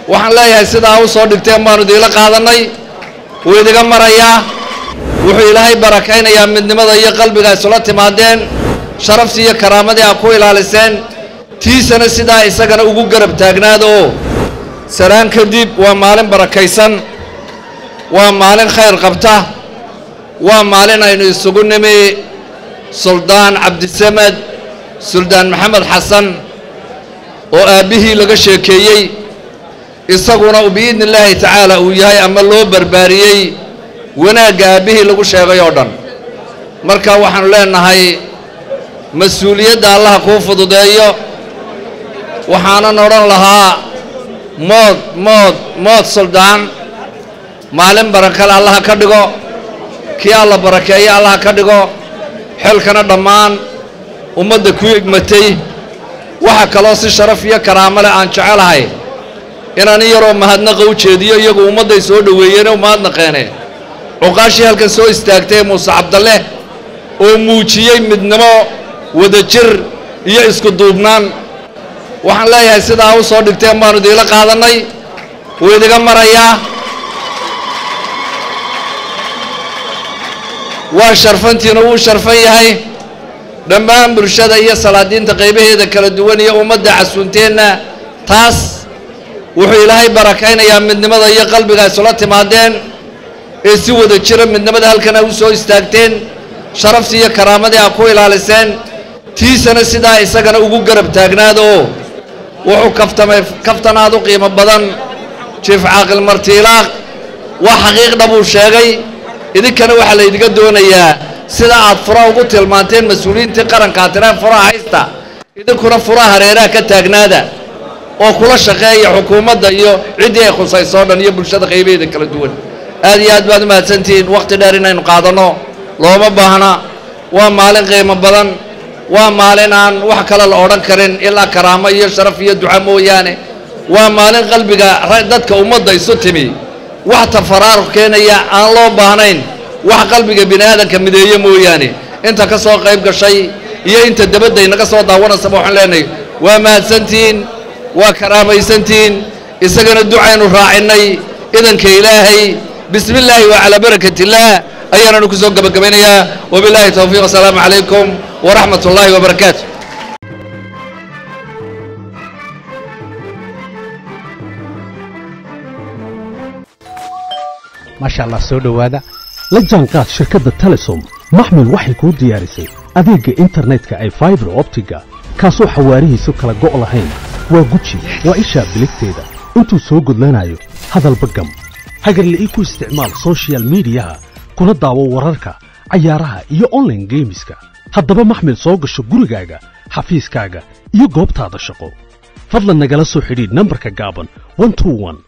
waxaan leeyahay sidaa u soo dhigteen baanu idiila qaadannay wuu idiga marayaa wuxuu ilaahay barakaynayaa midnimada iyo qalbiga isula timaadeen sharaftii iyo karaamadii aa ku ilaaliseen tiisana sidaa isagana ugu garab taagnaada oo saraan kadib waa maalin barakaysan waa maalin khayr qabta waa maalin aynu isugu nimi suldaan cabdisamed suldaan maxamed xasan oo aabbihii laga sheekeeyey isaguna biidni illaahi tacaala uu yahay ama loo barbaariyey wanaagga aabbihii lagu sheegay oo dhan marka waxaanu leenahay mas-uuliyadda allaha kuu fududeeyo waxaanan odhan lahaa mood mood mood suldaan maalin barakale allaha ka dhigo kii alla barakeeyo allaha ka dhigo xelkana dhammaan ummadda ku egmatay waxa kaloo si sharaf iyo karaamo leh aan jecelahay inaan in yaroo mahadnaqa u jeediyo iyagu ummadday soo dhoweeyeen oo mahadnaqeene cuqaashii halkan soo istaagtay muuse cabdalle oo muujiyey midnimo wadajir iyo isku duubnaan waxaan leeyahay sidaa u soo dhigteen baanu idiila qaadannay wuu idiga marayaa waa sharfantiina wuu sharfan yahay dhammaan bulshada iyo salaadiinta qaybaheeda kala duwan iyo ummadda casuunteenna taas wuxuu ilaahay barakaynayaa midnimada iyo qalbiga isula timaadeen ee si wada jira midnimada halkana u soo istaagteen sharaftii iyo karaamadii aa ku ilaaliseen tiisana sidaa isagana ugu garab taagnaada oo wuxuu kaftamay kaftanaad u qiimo badan jiif caaqil martiilaaq waa xaqiiqdha buu sheegay idinkana waxaa laydiga doonayaa sida aad fura ugu tilmaanteen mas-uuliyiintii qarankaa tiraan furaha haysta idinkuna furaha hareeraha ka taagnaada oo kula shaqeeya xukuumadda iyo ciddii ay khusayso o dhan iyo bulshada qaybaheeda kala duwan aad iyo aad baad u mahadsantihiin wakhti dheer inaynu qaadanno looma baahna waa maalin qiimo badan waa maalin aan wax kale la odhan karin ilaa karaamo iyo sharaf iyo duca mooyaane waa maalin qalbiga dadka ummadda isu timi wax tafaraaruq keenaya aan loo baahnayn wax qalbiga bini aadanka mideeye mooyaane inta ka soo qayb gashay iyo inta dabadda inaga soo daawanaysaba waxaan leenahay waa mahadsantihiin waa karaamaysantihiin isagana ducaynu raacinnay idanka ilaahay bismi illaahi wa calaa barakat illaah ayaananu ku soo gebagabaynayaa wabilaahi towfiiq asalaamu calaykum waraxmat ullaahi wabarakaatu maasha allah soo dhowaada la jaanqaad shirkadda telesom maxmil waxay kuu diyaarisay adeegga internetka ay faibar optiga kaasoo xawaarihiisu kala go' lahayn waa guji waa ishaa biligteeda intuu soo gudlanayo hadalba gam hagarle ii ku isticmaal soshiyal miidiyaha kuna daawo wararka cayaaraha iyo onlaine geemiska haddaba maxmil soo gasho gurigaaga xafiiskaaga iyo goobtaada shaqo fadlan nagala soo xidhiidh nambarka gaaban